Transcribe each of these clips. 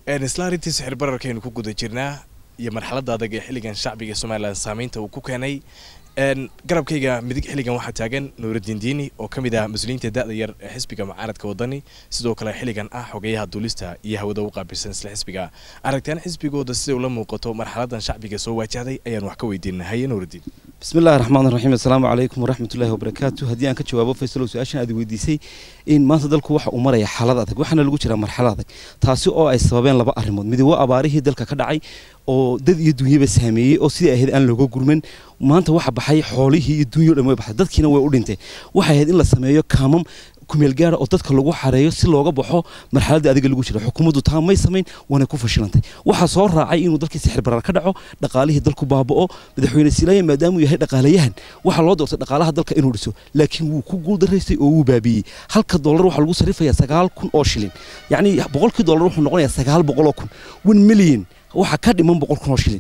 isla arrintii sixir bararkaynu ku guda jirnaa iyo marxaladda adag ee xilligan shacbiga somalilan saameynta uu ku keenay garabkayga midig xilligan waxaa taagan nuuraddiin diini oo ka mid ah mas-uuliyiinta da'da yar ee xisbiga mucaaradka wadani sidoo kale xilligan ah xogeyaha duulista iyo hawada u qaabilsan isla xisbiga aragtaan xisbigooda siday ula muuqato marxaladan shacbiga soo wajahday ayaan wax ka weydiinay haye nuuraddiin bismi illahi raxmaan raxiim assalaamu calaykum waraxmatullahi wabarakaatu haddii aan ka jawaabo faysalow su-aashan aad weydiisay in maanta dalku waxa uu maraya xaalad adag waxaana lagu jiraa marxalad adag taasi oo ay sababeen laba arrimood midi waa abaarihii dalka ka dhacay oo dad iyo dunyaba saameeyey oo sidai ahayd aan looga gurman maanta waxa baxay xoolihii iyo dunyao dhan way baxday dadkiina way u dhintay waxay ahayd in la sameeyo kaamam kumeel gaara oo dadka lagu xareeyo si looga baxo marxaladda adiga lagu jira xukuumaddu taa may samayn waana ku fashilantay waxaa soo raacay inuu dalkii sixir barar ka dhaco dhaqaalihii dalku baaba'o madaxweyne silaaya maadaamuu yahay dhaqaalayahan waxaa loo doortay dhaqaalaha dalka inuu dhiso laakiin wuu ku guuldaraystay oo wuu baabiiyey halka dollar waxaa lagu sarrifayaa sagaal kun oo shilin yacni boqolkii dollar wuxuu noqonayaa sagaal boqol oo kun one million waxaa ka dhiman boqol kun oo shilin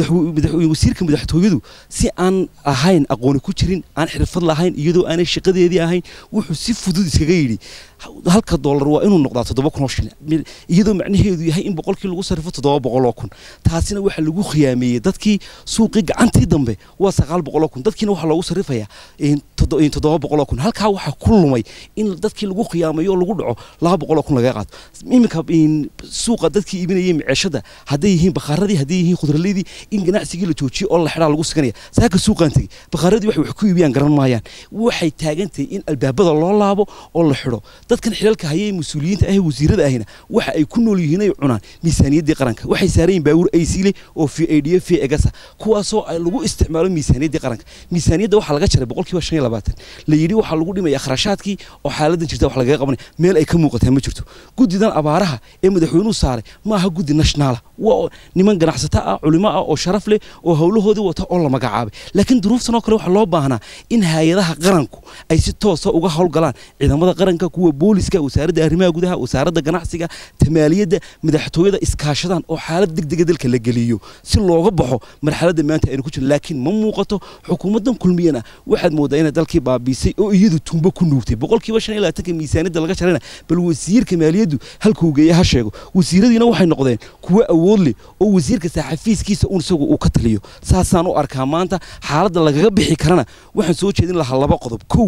wasiirka madaxtooyadu si aan ahayn aqooni ku jirin aan xirfad lahayn iyadoo aanay shaqadeedii ahayn wuxuu si fudud iskaga yidhi halka dollar waa inuu noqdaa toddoba kun oo shilin iyadoo macnaheedu yahay in boqolkii lagu sarrifo toddoba boqol oo kun taasina waxaa lagu khiyaameeyey dadkii suuqii gacantii dambe waa sagaal boqol oo kun dadkiina waxaa loogu sarrifayaa toddoba boqol oo kun halkaa waxaa ku lumay in dadkii lagu khiyaamayo oo lagu dhaco laba boqol oo kun laga qaato iminka suuqa dadkii iibinayay maceeshada hadday yihiin bakhaaradii hadday yihiin khudraleydii in ganacsigii la joojiyo oo la xidhaa lagu siganaya saaka suuqaan tegey bakhaaradii waxay wax ku iibiyaan garan maayaan waxay taagan tahay in albaabada loo laabo oo la xidho dadkan xilaalka hayay mas-uuliyiinta ah wasiirada ahina waxa ay ku nool yihiin ay cunaan miisaaniyaddii qaranka waxay saaran yihin baawur ay siile oo fi aidiyo fi egasa kuwaasoo lagu isticmaalo miisaaniyaddii qaranka miisaaniyadda waxaa laga jaray boqolkiiba shan iyo labaatan la yidhi waxaa lagu dhimaya kharashaadkii oo xaaladan jirta wax lagaga qabanaya meel ay ka muuqataa ma jirto guddidan abaaraha ee madaxweynuhu saaray ma aha guddi nationaala waa niman ganacsato ah culimo ah oo sharaf leh oo howlahoodii wata oo la magacaabay laakiin duruuftan oo kale waxaa loo baahnaa in hay-adaha qaranku ay si toosa uga howlgalaan ciidamada qaranka kuwa booliska wasaaradda arrimaha gudaha wasaaradda ganacsiga tamaaliyadda madaxtooyada iskaashadaan oo xaalad degdega dalka la geliyo si looga baxo marxaladda maanta aynu ku jirno laakiin ma muuqato xukuumaddan kulmiyana waxaad moodaa inay dalkii baabiisay oo iyadu tumbo ku nuugtay boqolkiiba shan iyo labaatanka miisaaniyadda laga jarayna bal wasiirka maaliyaddu halkuu geeya ha sheego wasiiradiina waxay noqdeen kuwo awood leh oo wasiirka saaxafiiskiisa un isagu uu ka taliyo saasaan u arkaa maanta xaaladda lagaga bixi karana waxaan soo jeedin lahaa laba qodob kow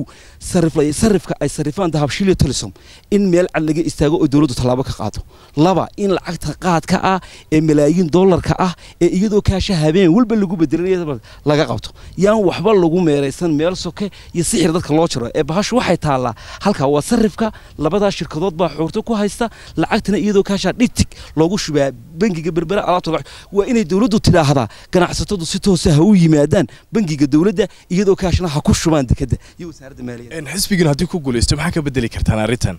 sarifka ay sarifaan dahabshiiliyo tolisom in meel cad laga istaago oo dowladdu tallaabo ka qaado laba in lacagta qaadka ah ee malaayiin dollarka ah ee iyadoo kaasha habeen walba lagu bedelanaya laga qabto yaan waxba lagu meeraysan meel soke iyo sixir dadka loo jiro ee bahashu waxay taallaa halkaa waa sarifka labadaa shirkadood baa xoogto ku haysta lacagtana iyadoo kaashaa dhitig loogu shubaa bangiga berbera alaabta waa inay dowladdu tidhaahdaa ganacsatadu si toosa ha u yimaadaan bangiga dowladda iyadoo kaashna ha ku shubaan dekadda iyo wasaaradda maaliyadda xisbigan haddii ku guulaysto maxaa ka bedeli kartaan arrintan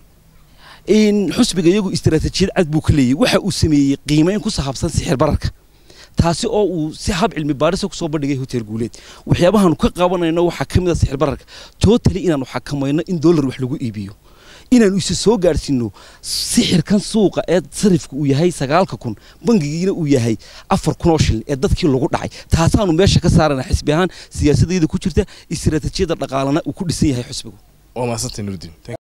in xusbiga iyagu istaraatiijiyad cad buu ka leeyahy waxa uu sameeyey qiimeyn ku saabsan sixir bararka taasi oo uu si hab cilmi baarisa kusoo bandhigay hotel guuleed waxyaabahaanu ka qabanayno waxaa ka mid a sixir bararka totally inaanu xakamayno in dollar wax lagu iibiyo inaanu isa soo gaadhsiino sixirkan suuqa ee sarifka uu yahay sagaalka kun bangigiina uu yahay afar kun oo shilin ee dadkii lagu dhacay taasaanu meesha ka saarana xisbi ahaan siyaasadayda ku jirta istaraatiijiyadda dhaqaalana uu ku dhisan yahay xusbigu waa mahadsantay nurudiin